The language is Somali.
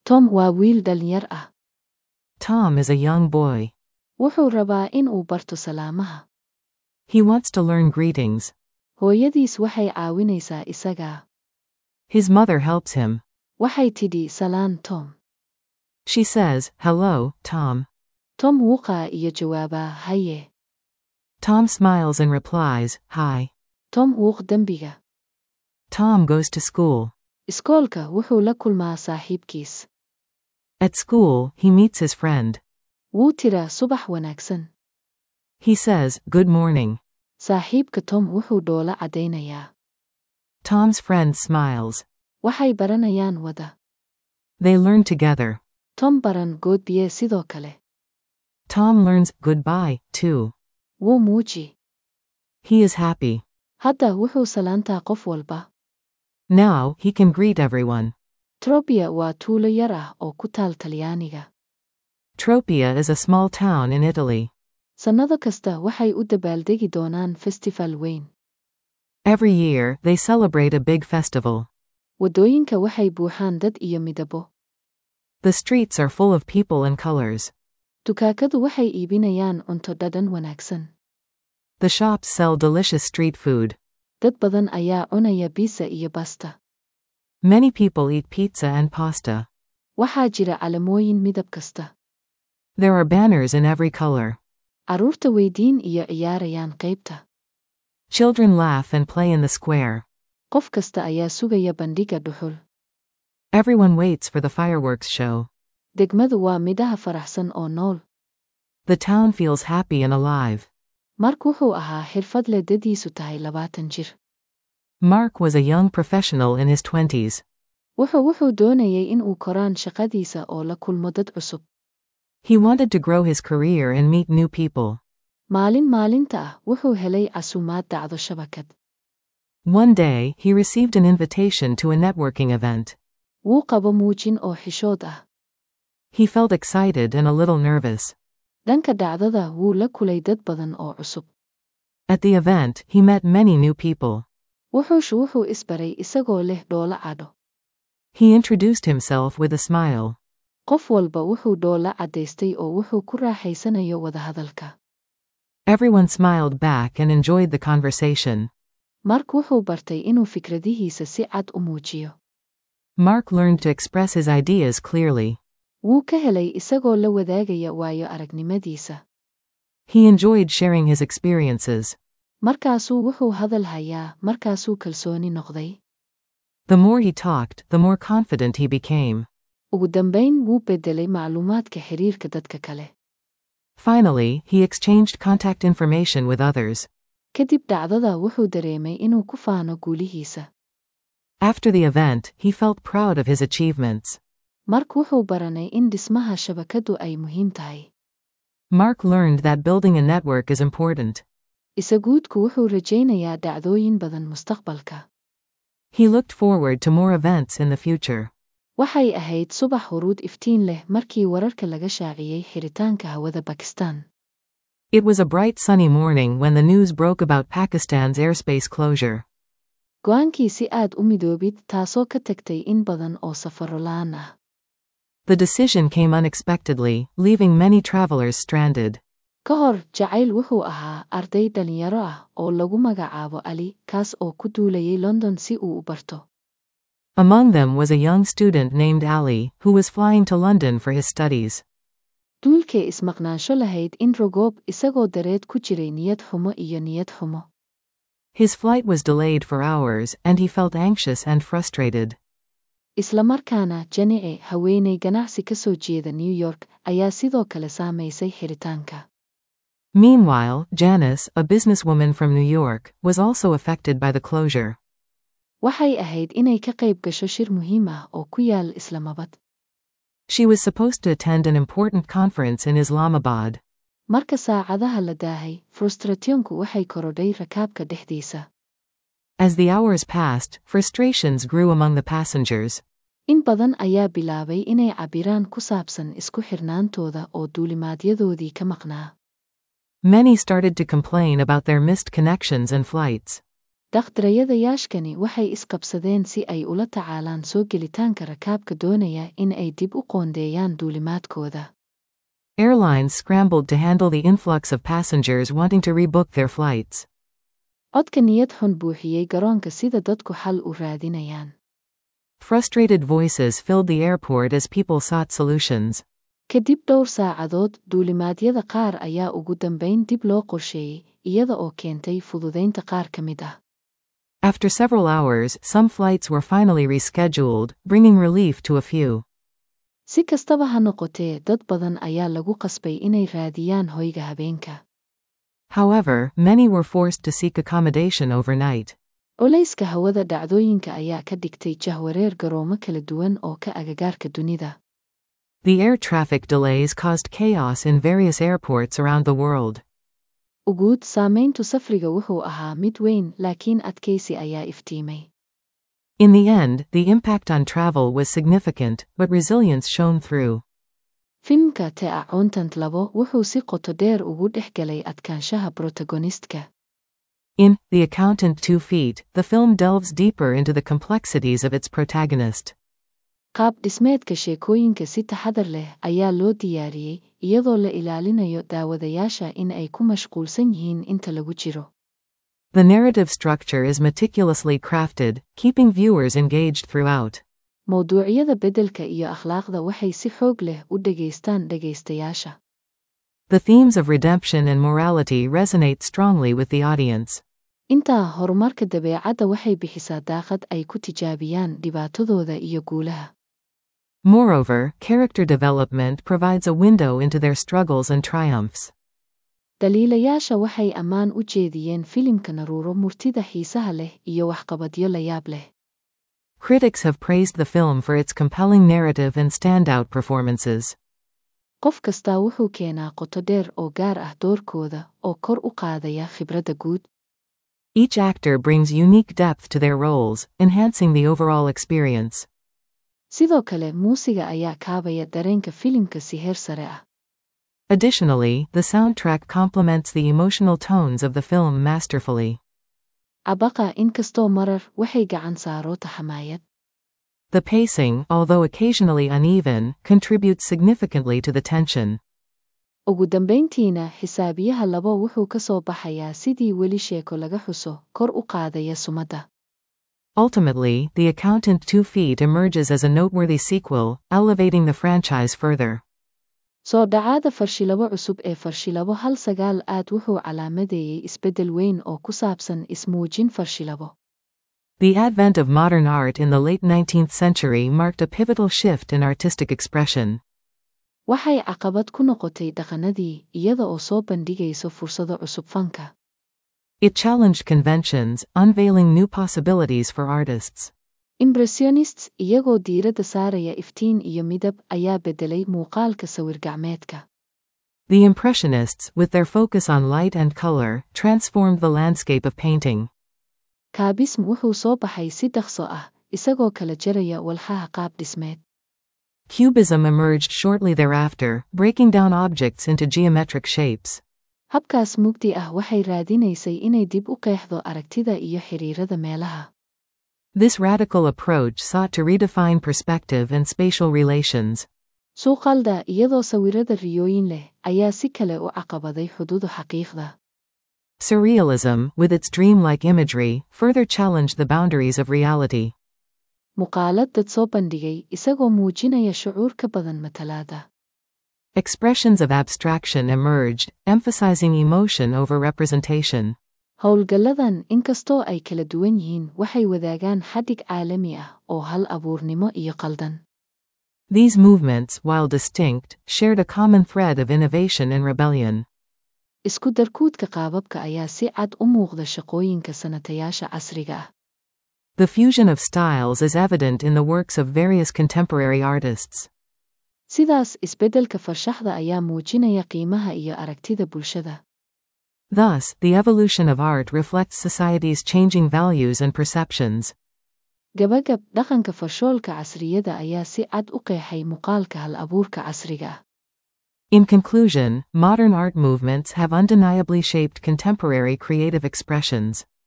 tom waa wiil dhalinyar ah Tom is a young boy. wuxuu rabaa in uu barto salaamaha He wants to learn greetings. hooyadiis waxay caawinaysaa isaga His mother helps him. waxay tidhi salaan tom She says, Hello, Tom. tom wuuqaa iyo jawaabaa haye Tom smiles and replies, Hi. tom wuuq dembiga Tom goes to school. iskoolka wuxuu la kulmaa saaxiibkiis At school, he meets his friend. wuu tiraa subax wanaagsan He says, Good morning. saaxiibka tom wuxuu dhoola caddaynayaa Tom's friend smiles. waxay baranayaan wada They learn together. tom baran goodbiye sidoo kale Tom learns goodbye, too. wuu muuji He is happy. hadda wuxuu salaantaa qof walba Now, he can greet everyone. trobia waa tuulo yar ah oo ku taal talyaaniga Tropia is a small town in Italy. sannado kasta waxay u dabaaldegi doonaan festival weyn Every year, they celebrate a big festival. waddooyinka waxay buuxaan dad iyo midabo The streets are full of people and colors. dukaakadu waxay iibinayaan cunto dhadhan wanaagsan The shops sell delicious street food. dad badan ayaa cunaya biisa iyo basta Many people eat pizza and pasta. waxaa jira calamooyin midab kasta There are banners in every color. carruurta weydiin iyo ciyaarayaan qaybta Children laugh and play in the square. qof kasta ayaa sugaya bandhiga dhuxul Everyone waits for the fireworks show. degmadu waa midhaha faraxsan oo nool The town feels happy and alive. mark wuxuu ahaa xirfadle dadiisu tahay labaatan jir Mark was a young professional in his 20s. wuxuu wuxuu doonayay in uu koraan shaqadiisa oo la kulmo dad cusub He wanted to grow his career and meet new people. maalin maalinta ah wuxuu helay casuumaad dhacdo shabakad One day, he received an invitation to a networking event. wuu qabo muujin oo xishood ah He felt excited and a little nervous. dhanka dhacdada wuu la kulay dad badan oo cusub At the event, he met many new people. wuxuushu wuxuu isbaray isagoo leh dhoola cadho He introduced himself with a smile. qof walba wuxuu dhoola caddaystay oo wuxuu ku raaxaysanayo wadahadalka Everyone smiled back and enjoyed the conversation. mark wuxuu bartay inuu fikradihiisa si cad u muujiyo Mark learned to express his ideas clearly. wuu ka helay isagoo la wadaagaya waayo aragnimadiisa He enjoyed sharing his experiences. markaasuu wuxuu hadal hayaa markaasuu kalsooni noqday The more he talked, the more confident he became. ugu dambayn wuu beddelay macluumaadka xiriirka dadka kale Finally, he exchanged contact information with others. kadib dhacdada wuxuu dareemay inuu ku faano guulihiisa After the event, he felt proud of his achievements. mark wuxuu baranay in dhismaha shabakadu ay muhiim tahay Mark learned that building a network is important. isaguudku wuxuu rajaynayaa dhacdooyin badan mustaqbalka He looked forward to more events in the future. waxay ahayd subax huruud iftiin leh markii wararka laga shaaciyey xiritaanka hawada bakistan It was a bright sunny morning when the news broke about Pakistan's airspace closure. go'aankii si aad u midoobid taasoo ka tagtay in badan oo safarro la'aan ah The decision came unexpectedly, leaving many travelers stranded. ka hor jacayl wuxuu ahaa arday dhalinyaro ah oo lagu magacaabo ali kaas oo ku duulayay london si uu u barto Among them was a young student named Ali, who was flying to London for his studies. duulkee ismaqnaansho lahayd in rogoob isagoo dareed ku jiray niyad xumo iyo niyad xumo His flight was delayed for hours, and he felt anxious and frustrated. isla markaana janice haweenay ganacsi ka soo jeeda new york ayaa sidoo kale saamaysay xiritaanka Meanwhile, Janice, a businesswoman from New York, was also affected by the closure. waxay ahayd inay ka qayb gasho shir muhiim ah oo ku yaal islamabad She was supposed to attend an important conference in Islamabad. marka saacadaha la daahay frustrationku waxay korodhay rakaabka dhexdiisa As the hours passed, frustrations grew among the passengers. in badan ayaa bilaabay inay cabbiraan ku saabsan isku xirnaantooda oo duulimaadyadoodii ka maqnaa Many started to complain about their missed connections and flights. Dhaqdrayadayaashkani waxay isqabsadeen si ay ula tacaalaan soo gelitaanka rakaabka doonaya in ay dib u qoondeeyaan duulimaadkooda. Airlines scrambled to handle the influx of passengers wanting to rebook their flights. Codka niyad xun buuxiyey garoonka sida dadku xal u raadinayaan. Frustrated voices filled the airport as people sought solutions. Kadib dhowr saacadood, duulimaadyada qaar ayaa ugu dambayn dib loo qorsheeyey, iyada oo keentay fududaynta qaar ka mid ah. After several hours, some flights were finally rescheduled, bringing relief to a few. Si kastaba ha noqotee, dad badan ayaa lagu qasbay inay raadiyaan hoyga habeenka. However, many were forced to seek accommodation overnight. Culayska hawada dhacdooyinka ayaa ka dhigtay jahwareer garoomo kala duwan oo ka agagaarka dunida. The air traffic delays caused chaos in various airports around the world. Uguud saamayntu safriga wuxuu ahaa mid weyn laakiin adkaysi ayaa iftiimay. In the end, the impact on travel was significant, but resilience shone through. Filimka The Accountant labo wuxuu si qoto dheer ugu dhex galay adkaanshaha protagonistka. In The Accountant Two Feet, the film delves deeper into the complexities of its protagonist. Qaab dhismeedka sheekooyinka si taxadar leh ayaa loo diyaariyey, iyadoo la ilaalinayo daawadayaasha in ay ku mashquulsan yihiin inta lagu jiro. The narrative structure is meticulously crafted, keeping viewers engaged throughout. Mawduucyada beddelka iyo akhlaaqda waxay si xoog leh u dhegaystaan dhegaystayaasha. The themes of redemption and morality resonate strongly with the audience. Intaa horumarka dabeecadda waxay bixisaa daaqad ay ku tijaabiyaan dhibaatadooda iyo guulaha. Moreover, character development provides a window into their struggles and triumphs. Daliilayaasha waxay ammaan u jeediyeen filimka naruuro murtida xiisaha leh iyo waxqabadyo la yaab leh. Critics have praised the film for its compelling narrative and standout performances. Qof kastaa wuxuu keenaa qoto dheer oo gaar ah doorkooda oo kor u qaadaya khibradda guud. Each actor brings unique depth to their roles, enhancing the overall experience. Sidoo kale, muusiga ayaa kaabaya dareenka filimka si heer sare ah. Additionally, the soundtrack complements the emotional tones of the film masterfully. Abaqa inkastoo marar waxay gacan saaro taxamaayad. The pacing, although occasionally uneven, contributes significantly to the tension. Ugu dambayntiina, xisaabiyaha labo wuxuu ka soo baxayaa sidii weli sheeko laga xuso, kor u qaadaya sumadda. Ultimately, The Accountant Two Feet emerges as a noteworthy sequel, elevating the franchise further. Soo dhacaada farshilabo cusub ee farshilabo hal sagaal aad wuxuu calaamadeeyey isbeddel weyn oo ku saabsan ismuujin farshilabo. The advent of modern art in the late 19th century marked a pivotal shift in artistic expression. Waxay caqabad ku noqotay dhaqannadii, iyada oo soo bandhigayso fursado cusub fanka. It challenged conventions, unveiling new possibilities for artists. Impressionists, iyagoo diiradda saaraya iftiin iyo midab, ayaa beddelay muuqaalka sawir-gacmeedka. The Impressionists, with their focus on light and color, transformed the landscape of painting. Kaabism wuxuu soo baxay si dhaqso ah, isagoo kala jaraya walxaha qaab dhismeed. Cubism emerged shortly thereafter, breaking down objects into geometric shapes. Habkaas mugdi ah waxay raadinaysay inay dib u qeexdo aragtida iyo xiriirada meelaha. This radical approach sought to redefine perspective and spatial relations. Suuqalda, iyadoo sawirada riyooyin leh, ayaa si kale u caqabaday xuduudu xaqiiqda. Surrealism, with its dreamlike imagery, further challenged the boundaries of reality. Muuqaalad dad soo bandhigay, isagoo muujinaya shucuur ka badan matalaada. Expressions of abstraction emerged, emphasizing emotion over representation. Howlgalladan, inkastoo ay kala duwan yihiin, waxay wadaagaan xadhig caalami ah oo hal abuurnimo iyo qaldan. These movements, while distinct, shared a common thread of innovation and rebellion. Isku darkuudka qaababka ayaa si cad u muuqda shaqooyinka sanatayaasha casriga ah. The fusion of styles is evident in the works of various contemporary artists. Sidaas, isbeddelka farshaxda ayaa muujinaya qiimaha iyo aragtida bulshada. Thus, the evolution of art reflects society's changing values and perceptions. Gabagab, dhaqanka farshoolka casriyada ayaa si cad u qeexay muuqaalka hal-abuurka casriga ah. In conclusion, modern art movements have undeniably shaped contemporary creative expressions.